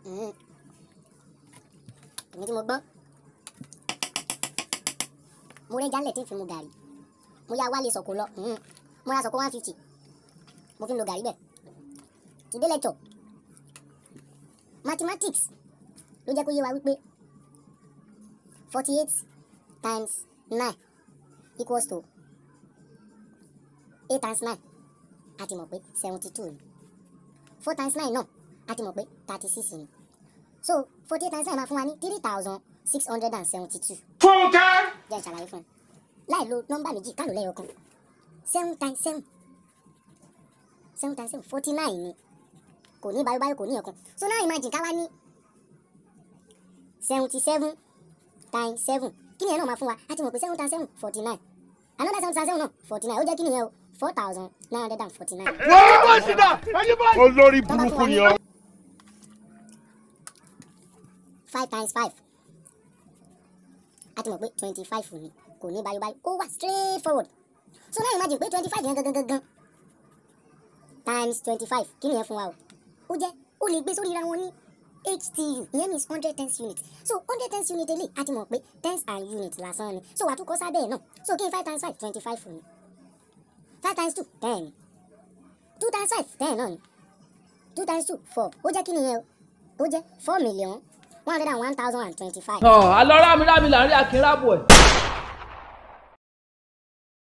Mm. èmi tí mo gbọ́n mo rẹ́ jálẹ̀ tí ń fi mu gàrí mo yá wálé sọ̀kò lọ Mm. mo ra sọ̀kò one fifty mo fi ń lo gàrí bẹ́ẹ̀ today lecture mathematics ló jẹ́ kó yé wa wípé forty eight times nine equals to eight times nine a ti mọ̀ pé seventy two ni four times nine náà a ti mọ̀ pé thirty six ni so forty eight times nine máa fún wa ní three thousand six hundred and seventy two Fúnkẹ́. jẹ́ ìṣàlàyé fún ẹ láì lo nọ́mbà méjì ká lò lẹ́yọ kan seven times seven seven times seven forty nine ni kò ní báyọ̀ kò ní ẹ̀kan so now imagine ká wá ní seventy seven times seven kí ni ẹ náà máa fún wa a ti mọ̀ pé seven times seven forty nine another seven times seven náà forty nine ó jẹ́ kí ni yẹn o four thousand nine hundred and forty nine. Olórí burúkú ni ọ. five times five a ti mọ̀ pé twenty five ni kò ní báyọ̀ báyọ̀ ó wà straight forward so now imagine pé twenty five yẹn gangan gangan times twenty five kí ni yẹn fún wa o ó jẹ́ ó lè gbé sórí ra wọn ní htu ìyẹn means hundred tens unit so hundred tens unit eléyìí a ti mọ̀ pé tens and unit lásán ni so wà á tún kọ́ sábẹ́ ẹ̀ náà so kí n five times five twenty five ni five times two ten ni two times five ten náà ni two times two four ó jẹ́ kí ni yẹn o ó jẹ́ four million one hundred and one thousand and twenty-five. alọ́ rámi rámi là ń rí akínrábọ̀ ẹ̀